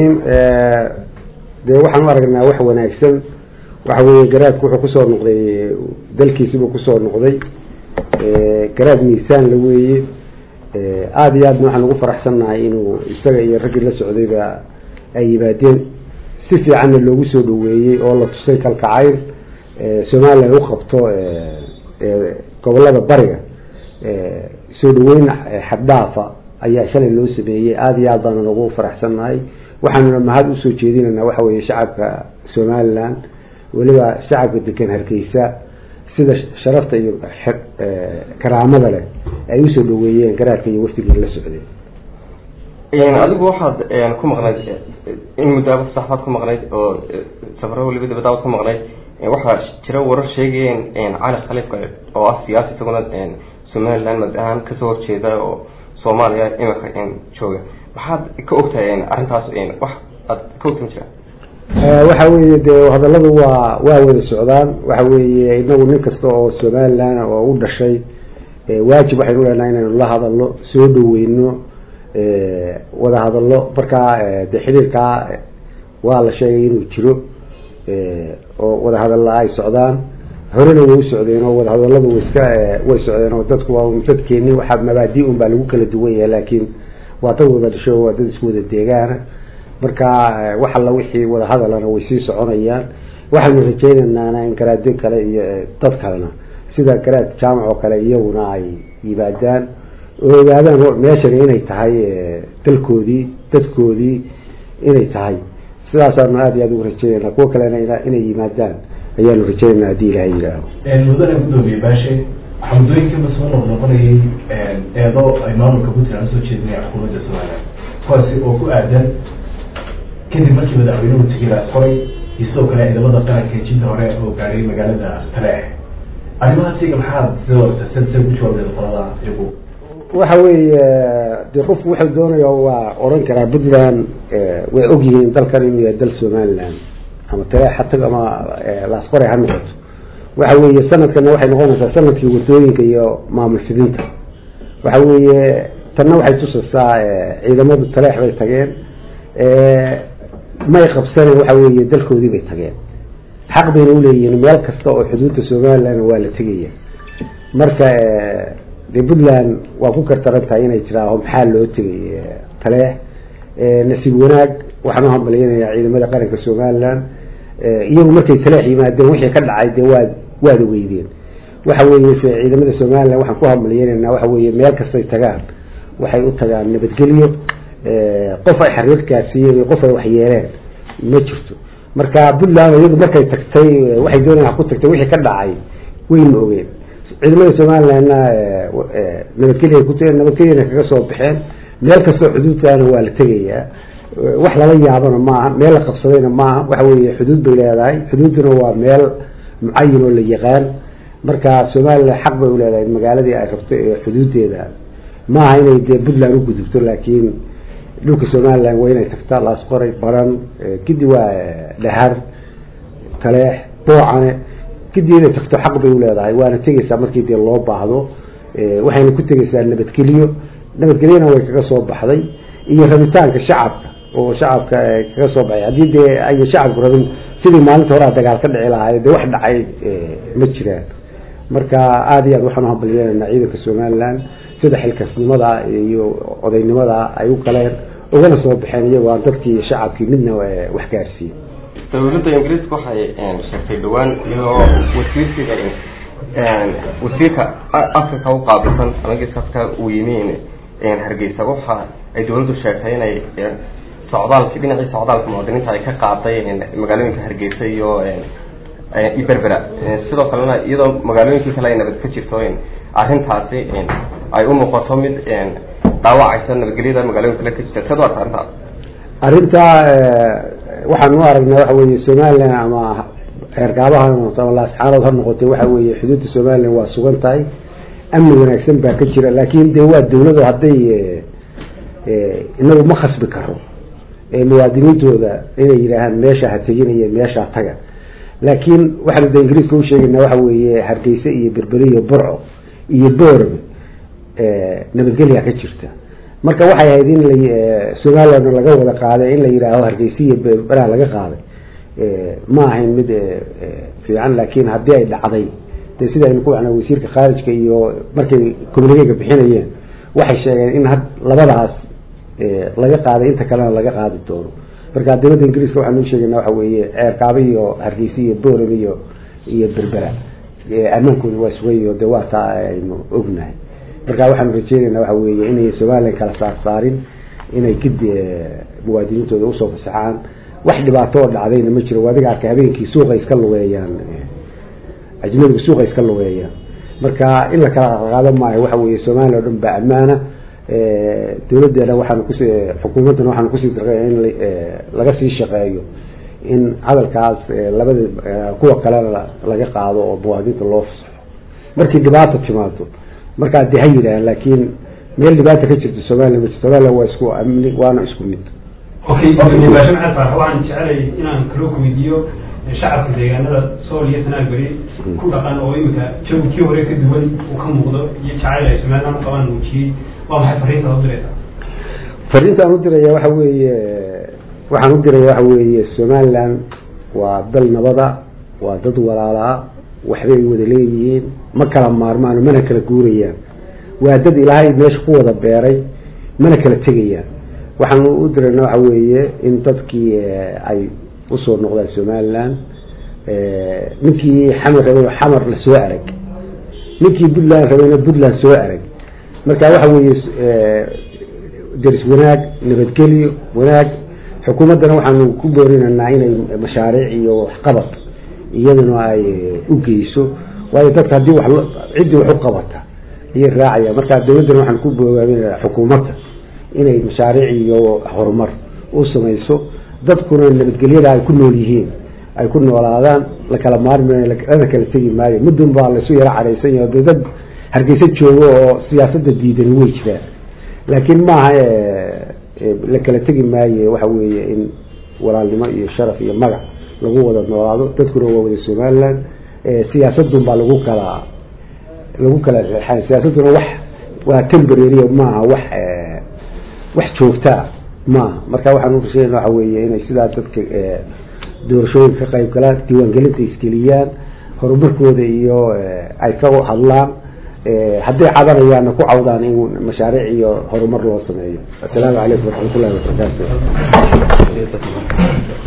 dee waxaan u aragnaa wax wanaagsan waxa weeye garaadku wuxuu kusoo noqday dalkiisibuu kusoo noqday garaad miisaan la weeye aada iyo aadna waxaan ugu faraxsannahay inuu isaga iyo raggii la socdayba ay yimaadeen si fiicanna loogu soo dhaweeyey oo la tusay kalkacayl somalilan u qabto gobolada bariga soo dhaweyn xaddhaafa ayaa shalay loo sameeyey aada iyo aad baana ugu faraxsannahay waxaanuna mahad usoo jeedinaynaa waxa weeye shacabka somalilan weliba shacabka degan hargeysa sida sharafta iyo karaamada leh ay usoo dhaweeyeen garaadka iyo waftigii la socday adigu waxaad ku maqnayd in muddaaba saxbaad ku maqnayd oo safaro waliba dabadaabad ku maqnayd waxaa jira warar sheegayeen cali khaliifka oo ah siyaasi isaguna somaliland mad ahaan kasoo horjeeda oo soomaaliya imika jooga maxaad ka ogtahay arrintaas wax aad ka ogta ma jira waxa weeye dee hadalladu waa waa wada socdaan waxa weeye inagu nin kasta oo somaliland oo u dhashay waajib waxaynu leenahay inaynu la hadalno soo dhaweyno wada hadallo markaa de xiriirkaa waa la sheegay inuu jiro oo wada hadalla ay socdaan horena way u socdeen oo wada hadalladu way iska way socdeen oo dadku waa dadkeeni waxaa mabaadi un baa lagu kala duwan yahay laakiin waa dad wada dhasho waa dad isku wada deegaana marka wax alla wixii wada hadalana way sii soconayaan waxaanu rajeynaynaa in garaadyo kale iyo dad kalena sida garaad jaamac oo kale iyaguna ay yimaadaan oo ogaadaan meeshani inay tahay dalkoodii dadkoodii inay tahay sidaasaanu aada iyo aada ugu rajeynayna kuwa kalena inay yimaadaan ayaanu rajeynayna haddii ilahay yidhaaho mudane gudoomiye baashe waxaa muddooyinkiiba soo noqnoqonayay eedo ay maamulka puntland usoo jeedinaya xukuumadda somaliland kuwaasi oo ku aadan kadib markii madaxweynuhu tegay laasqoray iyo sidoo kale ciidamada qaranka jinta hore oo gaadhay magaalada taleex arrimahaasiga maxaad sida sad sa ku jawaabdeeda qolada iyagu waxa weeye dee qofku wuxuu doonaya waa oran karaa puntland way ogyihiin dalkan inuu yahay dal somaliland ama taleex ha tag ama laasqoray ha noqoto waxa weeye sanadkana waxay noqonaysaa sanadkii wadooyinka iyo maamul fidinta waxa weeye tanna waxay tusaysaa ciidamadu taleex bay tageen may qabsaneen waxa weeye dalkoodii bay tageen xaq bayna uleeyihiin meel kasta oo xuduudda somaliland waa la tegaya marka dee puntland waa ku kartaran tahay inay jiraaho maxaa loo tegay taleex nasiib wanaag waxaan u hambalyanayaa ciidamada qaranka somaliland iyagu markay taleex yimaadeen wixii ka dhacay dee waad waad ogeydeen waxa weeye ciidamada somaliland waxaan ku hambalyanayna waxa weeye meel kastay tagaan waxay u tagaan nabadgelyo qof ay xariir gaarsiiyeen iyo qof ay waxyeeleen ma jirto marka puntland iyadu markay tagtay waxay doonaya ku tagtay wixii ka dhacay wayna ogeen ciidamada somalilandna nabadgelya ku nabadgelyana kaga soo baxeen meel kastoo xuduudkaana waa la tegayaa wax lala yaabana maaha meel la qabsadayna maaha waxa weeye xuduud bay leedahay xuduudduna waa meel mucayin oo la yaqaan marka somaliland xaq bay uleedahay magaaladii ay rabto ee xuduudeeda maaha inay dee puntland u gudubto laakiin dhulka somaliland waa inay tagtaa laasqoray baran kadib waa dhahar taleex boocane kadib inay tagto xaq bay uleedahay waana tegeysaa markii dee loo baahdo waxayna ku tegeysaa nabadgelyo nabadgelyona way kaga soo baxday iyo rabitaanka shacabka oo shacabka kaga soo baxay haddii dee ay shacabku rabin sidii maalinta horaa dagaal ka dhici lahaay dee wax dhacay ma jiraan marka aada iyo aad waxaan uhambalyeynayna ciidanka somaliland sida xilkasnimada iyo odaynimada ay u galeen ugana soo baxeen iyagoo aan dadkii iyo shacabkii midna wax gaarsiiyey dawladda ingiriiska waxay sheegtay dhawaan iyadoo wasiirsiga wasiirka africa u qaabilsan ama geeska africa uu yimi hargeysa waxa ay dawladdu sheegtay inay socdaalki dhinacii socdaalka muwaadiniinta ay ka qaaday magaalooyinka hargeysa iyo iyo berbera sidoo kalena iyadoo magaalooyinkii kale ay nabad ka jirto arrintaasi ay u muuqato mid dhaawacaysa nabadgelyada magaalooyin kale ka jirta sad arta arrintaas arrintaa waxaan u aragnaa waxa weeye somaliland ama reergaabaha ha noqoto ama laasxaanood ha noqotay waxa weeye xuduudda somaliland waa sugan tahay amni wanaagsan baa ka jira laakin dee waa dawlado hadday inagu ma khasbi karo muwaadiniintooda inay yidhaahaan meesha ha teginaya meeshaa taga laakiin waxaanu de ingiriiska usheegaynaa waxa weeye hargeysa iyo berberi iyo burco iyo boorame nabadgelyaa ka jirta marka waxay ahayd in la somaliland laga wada qaaday in la yidhaaho hargeysiya berberaha laga qaaday ma ahayn mid fiican laakiin haddii ay dhacday de sida aynu ku wacnaa wasiirka khaarijka iyo markay communicega bixinayeen waxay sheegeen in had labadaas laga qaaday inta kalena laga qaadi doono marka dowladda ingiriiska waxaan u sheegayna waxa weeye ceerkaaba iyo hargeysa iyo boram iyo iyo berbera ammaankooda waa sugayo de waa taa aynu ognahay marka waxaanu rajeynaynaa waxa weeye inay somalilan kala saar saarin inay gidi muwaadiniintooda usoo fasaxaan wax dhibaato oo dhacdayna ma jiro adiga arkay habeenkii suuqa iska lugeeyaan ajnabiga suuqa iska lugeeyaan marka in la kala qaado maayo waxa weeye somalilan o dhan baa ammaana dowladeena waxaanu kus xukuumaddana waxaanu kusii darqay in laga sii shaqeeyo in hadalkaas labada kuwa kalena laga qaado oo muwaadinta loo fasaxo markii dhibaata timaado markaa de ha yidhaah laakiin meel dhibaata ka jirto somalilan ma jirto somalilan waa isku amni waana isku mid okay baasha maxamed farax waxaan jecelay inaan kaloo weydiiyo shacabka deegaanada sool iyo sanaagari ku dhaqan oo imika jawi kii hore ka duwan uu ka muuqdo iyo jacayl ay somalilan u qabaan muujiyey waa maxay fariintaad u diraysaa fariintaan u diraya waxa weeye waxaan u diraya waxa weeye somaliland waa dal nabada waa dad walaalaa waxbay wada leeyihiin ma kala maarmaan mana kala guurayaan waa dad ilaahay meesha ku wada beeray mana kala tegayaan waxaan u dirayna waxa weeye in dadkii ay usoo noqdaan somaliland ninkii xamar rabay xamar la soo arag ninkii puntland rabayna puntland soo arag marka waxa weeye deris wanaag nabadgelyo wanaag xukuumaddana waxaanu ku boorinaynaa inay mashaariic iyo waxqabad iyaduna ay u geyso waayo dadka haddii wa ciddii wax u qabata ayay raacaya marka dowladdana waxaan ku boogaaminaa xukuumadda inay mashaariic iyo horumar u samayso dadkuna nabadgelyada ay ku nool yihiin ay ku noolaadaan la kala maarmayo lana kala tegi maayo mudun baa laysu yaro cadhaysan yahay de dad hargeysa joogo oo siyaasadda diidani way jiraan laakiin maaha la kala tegi maaye waxa weeye in walaalnimo iyo sharaf iyo magac lagu wada noolaado dadkuna waa wada somaliland siyaasadun baa lagu kala lagu kala reexan siyaasaduna wax waa temporary maaha wax wax joogtaa maaha marka waxaan urashayna waxa weeye inay sidaa dadka doorashooyinka ka qayb galaan diiwaangelinta isgeliyaan horumarkooda iyo ay ka hadlaan hadday cadanayaanna ku cawdaan in mashaariic iyo horumar loo sameeyo assalaamu calaykum waraxmat ullahi wabarakaatu